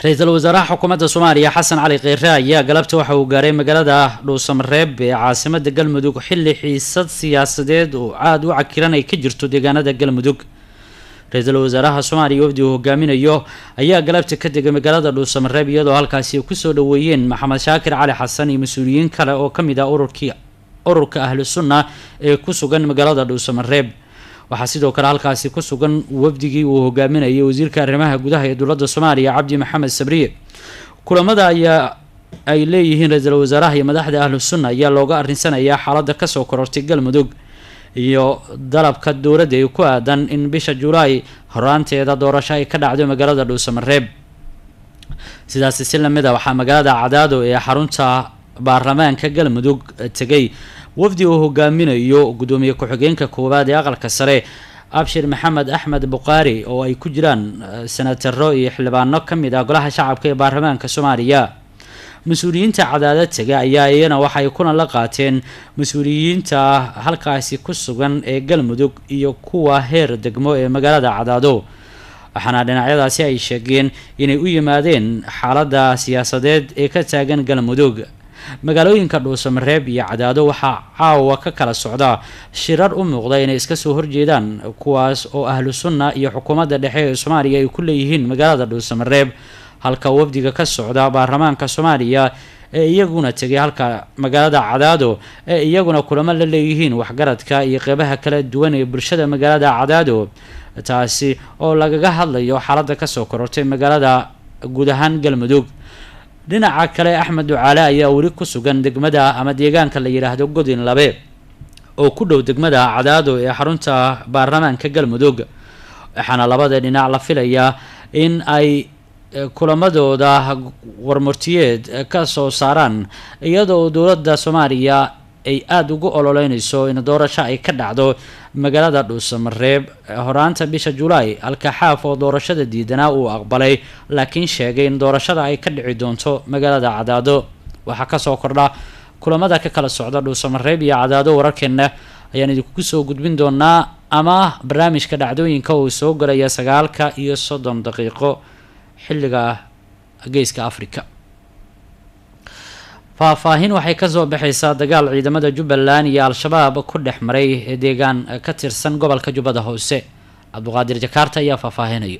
ra-iisul wasaaraha xukuumadda soomaaliya xasan cali kheyre ayaa galabta waxa uu gaaray magaalada dhuusamareeb ee caasimada galmudug xilli xiisad siyaasadeed oo aada u cakiran ay ka jirto deegaanada galmudug ra-iisul wasaaraha soomaaliya wafdi uu hogaaminayo ayaa galabta ka degay magaalada dhuusamareeb iyadoo halkaasi kusoo dhaweeyeen maxamed shaakir cali xasan iyo mas-uuliyiin kale oo kamid ah ururkii ururka ahlu sunna ee ku sugan magaalada dhuusamareeb waxaa sidoo kale halkaasi ku sugan wafdigii uu hogaaminayay wasiirka arrimaha gudaha ee dowladda soomaaliya cabdi maxamed sabriye kulamada ayaa ay leeyihiin ra-iisul wasaaraha iyo madaxda ahlu sunna ayaa looga arinsanayaa xaaladda kasoo korortay galmudug iyo dalabka dowladda ee ku aadan in bisha julaay horaanteeda doorasho ay ka dhacdo magaalada dhuusamareeb sidaasi si lamid a waxaa magaalada cadaado ee xarunta baarlamaanka galmudug tegay wafdi uu hogaaminayo gudoomiye ku-xigeenka koowaad ee aqalka sare abshir maxamed axmed buqaari oo ay ku jiraan senataro iyo xildhibaano kamid ah golaha shacabka ee baarlamaanka soomaaliya mas-uuliyiinta cadaadad tega ayaa iyana waxay kulan la qaateen mas-uuliyiinta halkaasi ku sugan ee galmudug iyo kuwa heer degmo ee magaalada cadaado waxaana dhinacyadaasi ay sheegeen inay u yimaadeen xaaladda siyaasadeed ee ka taagan galmudug magaalooyinka dhuusamareeb iyo cadaado waxaa caawa ka kala socda shirar u muuqda inay iska soo horjeedaan kuwaas oo ahlu sunna iyo xukuumadda dhexe ee soomaaliya ay ku leeyihiin magaalada dhuusamareeb halka wafdiga ka socda baarlamaanka soomaaliya ee iyaguna tegay halka magaalada cadaado ee iyaguna kulamo la leeyihiin waxgaradka iyo qeybaha kala duwan ee bulshada magaalada cadaado taasi oo lagaga hadlayo xaaladda kasoo korortay magaalada guud ahaan galmudug dhinaca kale axmed ducaale ayaa weli ku sugan degmada ama deegaanka la yidhaahdo godin labe oo ku dhow degmada cadaado ee xarunta baarlamaanka galmudug waxaana labada dhinac la filayaa in ay kulamadooda warmurtiyeed ka soo saaraan iyadoo dowladda soomaaliya ay aada ugu ololeynayso in doorasho ay ka dhacdo magaalada dhuusamareeb horaanta bisha julaay halka xaaf oo doorashada diidanaa uu aqbalay laakiin sheegay in doorashada ay ka dhici doonto magaalada cadaado waxaa kasoo kordha kulamada ka kala socda dhuusamareeb iyo cadaado wararkeena ayaan idinku soo gudbin doonaa ama barnaamijka dhacdooyinka uu soo galaya sagaalka iyo soddon daqiiqo xilliga geeska africa faahfaahin waxay kasoo baxaysaa dagaal ciidamada jubbaland iyo al-shabaab ku dhex maray deegaan ka tirsan gobolka jubbada hoose cabduqaadir jakaarta ayaa faahfaahinaya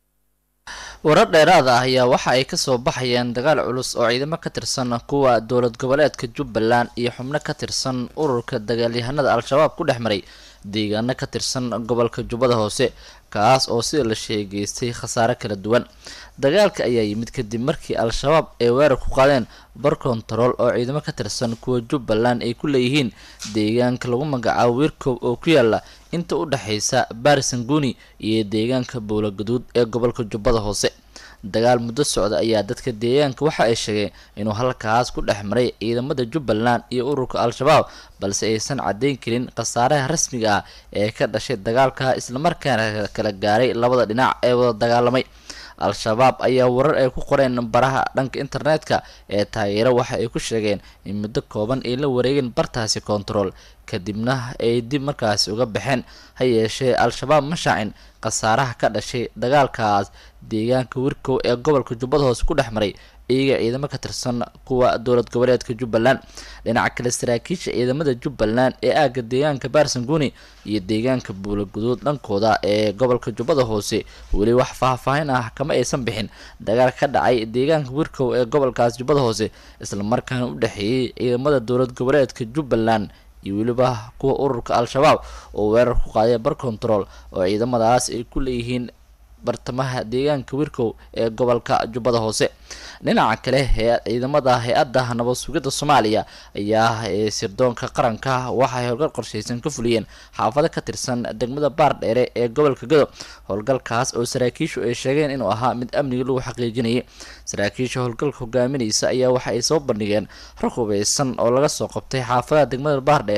warar dheeraad ah ayaa waxa ay kasoo baxayeen dagaal culus oo ciidamo ka tirsan kuwa dowlad goboleedka jubbaland iyo xubno ka tirsan ururka dagaalyahanada al-shabaab ku dhex maray deegaano ka tirsan gobolka jubbada hoose kaas oo sida la sheegeystay khasaare kala duwan dagaalka ayaa yimid kadib markii al-shabaab ay weerar ku qaadeen bar kontarool oo ciidamo ka tirsan kuwa jubbaland ay ku leeyihiin deegaanka lagu magacaabo wiirkoob oo ku yaala inta u dhexaysa barisanguni iyo deegaanka bowla gaduud ee gobolka jubbada hoose dagaal muddo socda ayaa dadka deegaanka waxa ay sheegeen inuu halkaas ku dhex maray ciidamada jubbaland iyo ururka al-shabaab balse aysan caddayn karin khasaaraha rasmiga ah ee ka dhashay dagaalka islamarkaana kala gaaray labada dhinac ee wada dagaalamay al-shabaab ayaa warar ay ku qoreen baraha dhanka internetka ee taageero waxa ay ku sheegeen in muddo kooban ay la wareegeen bartaasi kontarool kadibna ay dib markaasi uga baxeen ha yeeshee al-shabaab ma shaacin khasaaraha ka dhashay dagaalkaas deegaanka wirkow ee gobolka jubbada hoose ku dhex maray iyaga ciidamo ka tirsan kuwa dowlad goboleedka jubbaland dhinaca kale saraakiisha ciidamada jubbaland ee aagga deegaanka barsanguni iyo deegaanka buulaguduud dhankooda ee gobolka jubbada hoose weli wax faahfaahin ah kama aysan bixin dagaal ka dhacay deegaanka wirkow ee gobolkaas jubbada hoose islamarkaana u dhexeeyey ciidamada dowlad goboleedka jubbaland iyo weliba kuwa ururka al-shabaab oo weerar ku qaaday bar control oo ciidamadaas ay ku leeyihiin bartamaha deegaanka wirkow ee gobolka jubbada hoose dhinaca kale hee ciidamada hay-adda nabad sugidda soomaaliya ayaa ee sirdoonka qaranka waxay howlgal qorshaysan ka fuliyeen xaafado ka tirsan degmada baardheere ee gobolka gado howlgalkaas oo saraakiishu ay sheegeen inuu ahaa mid amniga lagu xaqiijinayay saraakiisha howlgalka hogaaminaysa ayaa waxa ay soo bandhigeen rag hubeysan oo laga soo qabtay xaafadaha degmada baardheere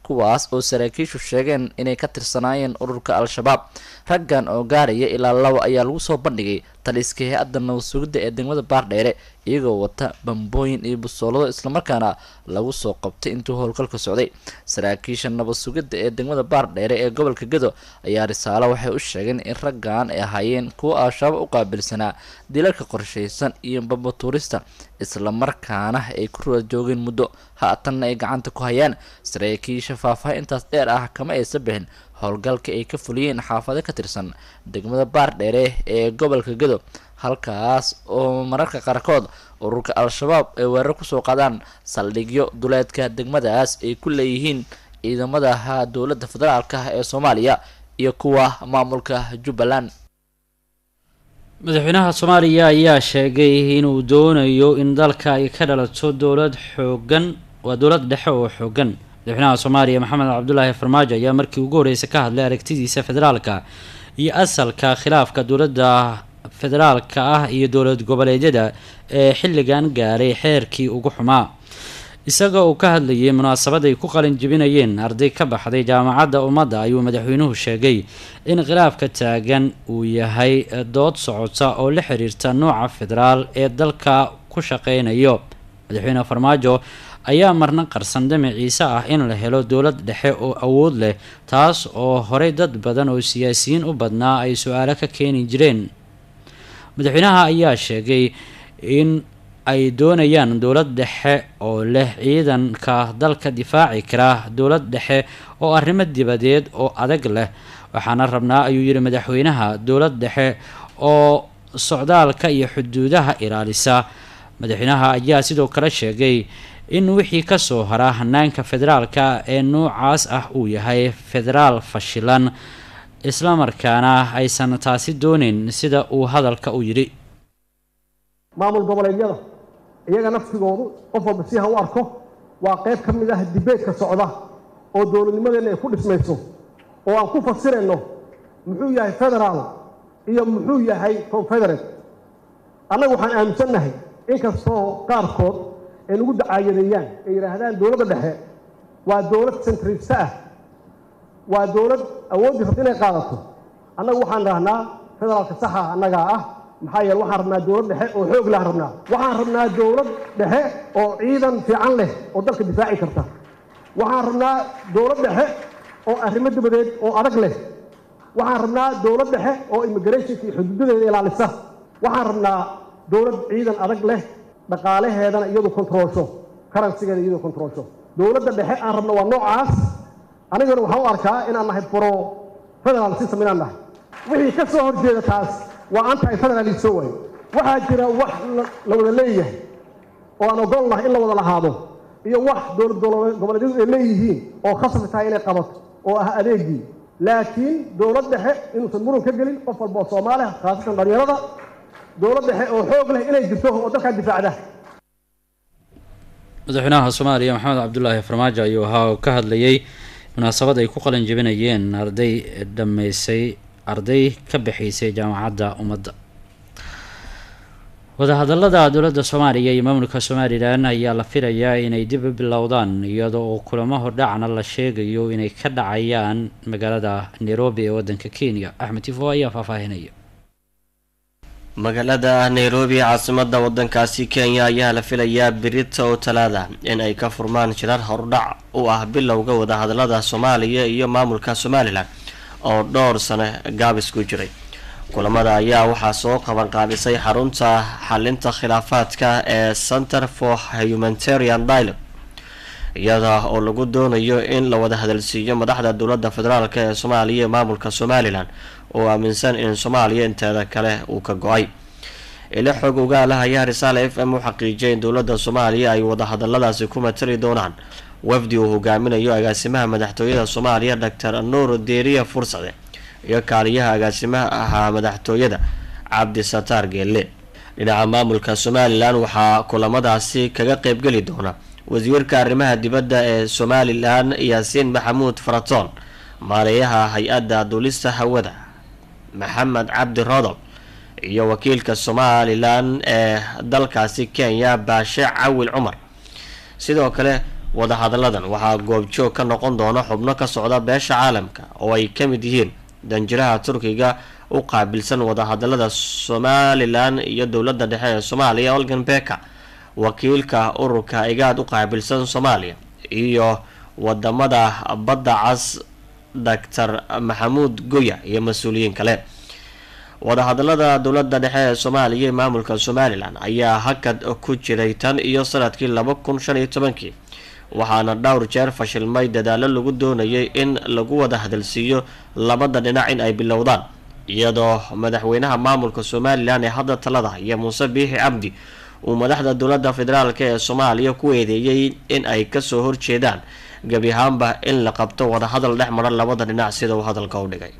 kuwaas oo saraakiishu sheegeen inay ka tirsanaayeen ururka al-shabaab raggan oo gaaraya ilaa labo ayaa lagu soo bandhigay taliska hay-adda nabad sugidda ee degmada baardheere iyagoo wata bambooyin iyo busoolado islamarkaana lagu soo qabtay intuu howlgalka socday saraakiisha nabad sugidda ee degmada baardheere ee gobolka gedo ayaa risaalo waxay u sheegeen in raggan ay ahaayeen kuwa al-shabaab u qaabilsanaa dilalka qorshaysan iyo bambatuurista islamarkaana ay ku ruwa joogeen muddo haatanna ay gacanta ku hayaan saraakiisha faahfaahintaas dheer ah kama aysa bixin howlgalka ay ka fuliyeen xaafado ka tirsan degmada baardheere ee gobolka gedo halkaas oo mararka qaarkood ururka al-shabaab ay weerar kusoo qaadaan saldhigyo duleedka degmadaas ay ku leeyihiin ciidamadaha dowladda federaalka ee soomaaliya iyo kuwa maamulka jubbaland madaxweynaha soomaaliya ayaa sheegay inuu doonayo in dalka ay ka dhalato dowlad xoogan waa dowlad dhexe oo xoogan madaxweynaha soomaaliya maxamed cabdulaahi farmaajo ayaa markii ugu horreysay ka hadlay aragtidiisa federaalka iyo asalka khilaafka dowladda federaalka ah iyo dowlad goboleedyada ee xilligan gaaray xeerkii ugu xumaa isaga uu ka hadlayay munaasabad ay ku qalin jebinayeen arday ka baxday jaamacadda ummadda ayuu madaxweynuhu sheegay in khilaafka taagan uu yahay dood socota oo la xiriirta nooca federaal ee dalka ku shaqeynayo madaxweyne farmaajo ayaa marna qarsan damaciise ah in la helo dowlad dhexe oo awood leh taas oo horey dad badan oo siyaasiyiin u badnaa ay su-aalo ka keeni jireen madaxweynaha ayaa sheegay in ay doonayaan dowlad dhexe oo leh ciidanka dalka difaaci kara dowlad dhexe oo arrimo dibadeed oo adag leh waxaana rabnaa ayuu yihi madaxweynaha dowlad dhexe oo socdaalka iyo xuduudaha ilaalisa madaxweynaha ayaa sidoo kale sheegay in wixii kasoo hara hanaanka federaalka ee noocaas ah uu yahay federaal fashilan islamarkaana aysan taasi dooneyn sida uu hadalka u yidhi maamul goboleedyada iyaga naftigoodu qof walba si ha u arko waa qayb ka mid ah dibeedka socda oo dowladnimadeenna ay ku dhismayso oo aan ku fasirayno muxuu yahay federaal iyo muxuu yahay confederate annaga waxaan aaminsannahay inkastoo qaarkood ay nagu dacaayadeeyaan ay yidhaahdaan dowladda dhexe waa dowlad centrista ah waa dowlad awooddii rabta inay qaadato annagu waxaan dhahnaa federaalka saxa annagaa ah maxaa yeele waxaan rabnaa dowlad dhexe oo xoog lahan rabnaa waxaan rabnaa dowlad dhexe oo ciidan fiican leh oo dalka difaaci karta waxaan rabnaa dowlad dhexe oo arrimo dibadeed oo adag leh waxaan rabnaa dowlad dhexe oo immigrationka iyo xuduudadeeda ilaalisa waxaan rabnaa dowlad ciidan adag leh dhaqaalaheedana iyadu kontroolsho karansigeeda iyadu kontroolsho dowladda dhexe aan rabno waa noocaas anigana waxaan u arkaa inaan nahay bro federal system inaan nahay wixii ka soo horjeeda taas waa anti federalism way waxaa jira wax la wada leeyahay oo aan ogol nahay in la wada lahaado iyo wax dowlad goboleedyadu ay leeyihiin oo khasab tahay inay qabato oo ah adeegii laakiin dowlad dhexe inuusan muran ka gelin qof walba oo soomaaliha khaasatan dhalinyarada dowlad dhexe oo xoog leh inay jirto oo dalkaa difaacda madaxweynaha soomaaliya maxamed cabdulaahi farmaajo ayuu ahaa oo ka hadlayay munaasabad ay ku qalin jebinayeen arday dhammaysay arday ka bixaysay jaamacadda ummadda wadahadalada dowladda soomaaliya iyo maamulka somalilan ayaa la filayaa inay dib u bilowdaan iyadoo oo kulamo hordhacna la sheegayo inay ka dhacayaan magaalada nairobi ee wadanka kenya axmed tifo ayaa faahfaahinaya magaalada nairobi caasimada wadankaasi kenya ayaa la filayaa birita oo talaada in ay ka furmaan shirar hordhac u ah bilowga wadahadalada soomaaliya iyo maamulka somalilan oo dhowr sano gaabis ku jiray kulamada ayaa waxaa soo qabanqaabisay xarunta xalinta khilaafaadka ee center for humanitarian dialogue iyada oo lagu doonayo in la wada hadalsiiyo madaxda dowladda federaalk ee soomaaliya iyo maamulka somalilan oo aaminsan in soomaaliya inteeda kale uu ka go-ay ilo xog ogaalaha ayaa risaale f m u xaqiijiyay in dowladda soomaaliya ay wadahadaladaasi ku matali doonaan wafdi uu hogaaminayo agaasimaha madaxtooyada soomaaliya doctor nuur deeriya fursade iyo kaaliyaha agaasimaha ahaa madaxtooyada cabdisataar geelle dhinaca maamulka somalilan waxaa kulamadaasi kaga qeybgeli doona wasiirka arrimaha dibadda ee somalilan yaasiin maxamuud faratoon maareeyaha hay-adda duulista hawada maxamed cabdi rodol iyo wakiilka somalilan ee dalkaasi kenya baashe cawil cumar sidoo kale wadahadalladan waxaa goobjoog ka noqon doona xubno ka socda beesha caalamka oo ay ka mid yihiin danjiraha turkiga u qaabilsan wadahadalada somalilan iyo dowladda dhexe ee soomaaliya olgan beka wakiilka ururka igaad u qaabilsan soomaaliya iyo wadamada badda cas doctor maxamuud goya iyo mas-uuliyiin kale wadahadalada dowladda dhexe ee soomaaliya iyo maamulka somalilan ayaa hakad ku jiray tan iyo sanadkii laba kun shan iyo tobankii waxaana dhowr jeer fashilmay dadaalo lagu doonayay in lagu wada hadalsiiyo labada dhinac in ay bilowdaan iyadoo madaxweynaha maamulka somalilan ee hadda talada iyo muuse biixi cabdi uu madaxda dowladda federaalk ee soomaaliya ku eedeeyey in ay kasoo horjeedaan gebi ahaanba in la qabto wadahadal dhex mara labada dhinac sida uu hadalka u dhigay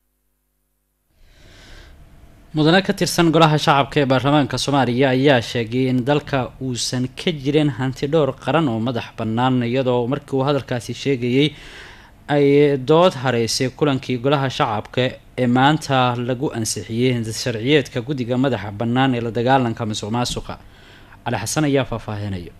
mudane ka tirsan golaha shacabka ee baarlamaanka soomaaliya ayaa sheegay in dalka uusan ka jirin hanti dhowr qaran oo madax bannaan iyadoo markii uu hadalkaasi sheegayey ay dood hareysay kulankii golaha shacabka ee maanta lagu ansixiyey sharciyeedka guddiga madaxa bannaan ee la dagaalanka masuq maasuqa cali xasan ayaa faahfaahinaya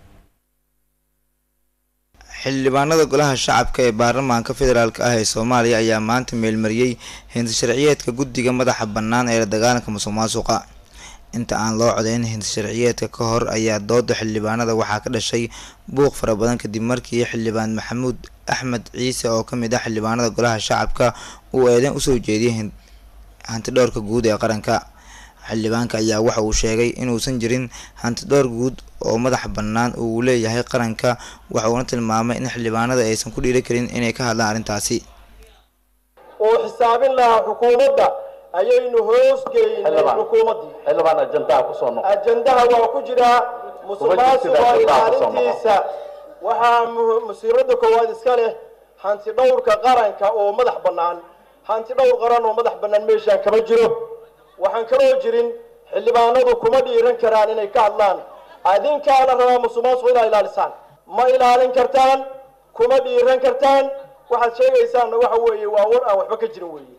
xildhibaanada golaha shacabka ee baarlamaanka federaalk ah ee soomaaliya ayaa maanta meelmariyey hindi sharciyeedka guddiga madaxa bannaan ee la dagaalanka musuq maasuqa inta aan loo codeyn hindi sharciyeedka ka hor ayaa dooda xildhibaanada waxaa ka dhashay buuq fara badan kadib markii xildhibaan maxamuud axmed ciise oo kamid ah xildhibaanada golaha shacabka uu eedeyn usoo jeediyay hanti dhowrka guud ee qaranka xildhibaanka ayaa waxa uu sheegay inuusan jirin hanti dhowr guud oo madax bannaan uu leeyahay qaranka waxa uuna tilmaamay in xildhibaanada aysan ku dhiiri karin inay ka hadlaan arrintaasi oo xisaabin lahaa xukuumadda ayaynu hoos geynay xukuumaddii xildhibaan ajandaha kusoo noqo ajandaha waa ku jiraa musuqmaasuqa ilaalintiisa waxaa musiibada koowaad iska leh hanti dhowrka qaranka oo madax bannaan hanti dhowr qaran oo madax bannaan meeshaan kama jiro waxaan kaloo jirin xildhibaanadu kuma dhiiran karaan inay ka hadlaan adinkaana rabaa musuqmaasuq inaa ilaalisaan ma ilaalin kartaan kuma dhiiran kartaan waxaad sheegaysaanna waxa weeye waa war aan waxba ka jirin weeye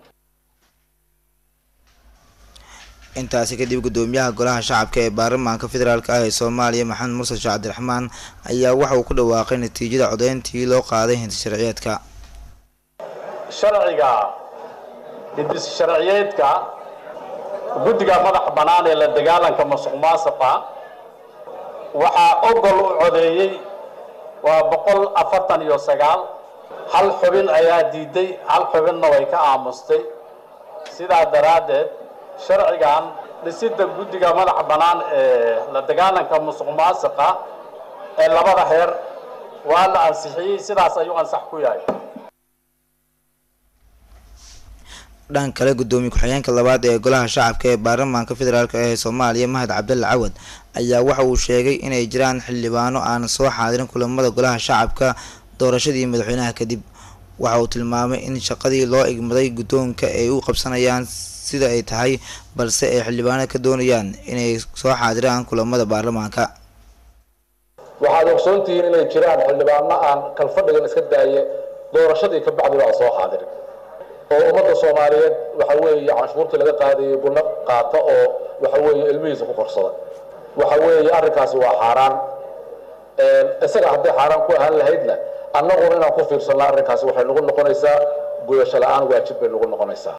intaasi kadib gudoomiyaha golaha shacabka ee baarlamaanka federaalk ah ee soomaaliya maxamed mursal sheekh cabdiraxmaan ayaa waxa uu ku dhawaaqay natiijada codeyntii loo qaaday hinti sharciyeedka sharciga hindis sharciyeedka guddiga madax bannaan ee la dagaalanka musuq maasuqa waxaa ogol u codeeyey waa boqol afartan iyo sagaal hal xubin ayaa diiday hal xubinna way ka aamustay sidaa daraaddeed sharcigan dhisidda guddiga madax bannaan ee la dagaalanka musuq maasuqa ee labada heer waa la ansixiyey sidaas ayuu ansax ku yahay dhan kale gudoomiye ku-xigeenka labaad ee golaha shacabka ee baarlamaanka federaalk ee soomaaliya mahad cabdalla cawad ayaa waxa uu sheegay inay jiraan xildhibaano aan soo xaadirin kulamada golaha shacabka doorashadii madaxweynaha kadib waxa uu tilmaamay in shaqadii loo igmaday guddoonka ay u qabsanayaan sida ay tahay balse ay xildhibaanada ka doonayaan inay soo xaadiraan kulamada baarlamaanka waxaad ogsoontihiin inay jiraan xildhibaano aan kalfadhigan iska daaye doorashadii ka bacdiba aan soo xaadirin oo ummadda soomaaliyeed waxa weeye canshuurtii laga qaadayay gunno qaata oo waxa weeye ilmihiisa ku korsada waxa weeye arrinkaasi waa xaaraan isaga hadday xaaraan ku ahaan lahaydna annaguna inaan ku fiirsanno arrinkaasi waxay nagu noqonaysaa gudasho la-aan waajib bay nagu noqonaysaa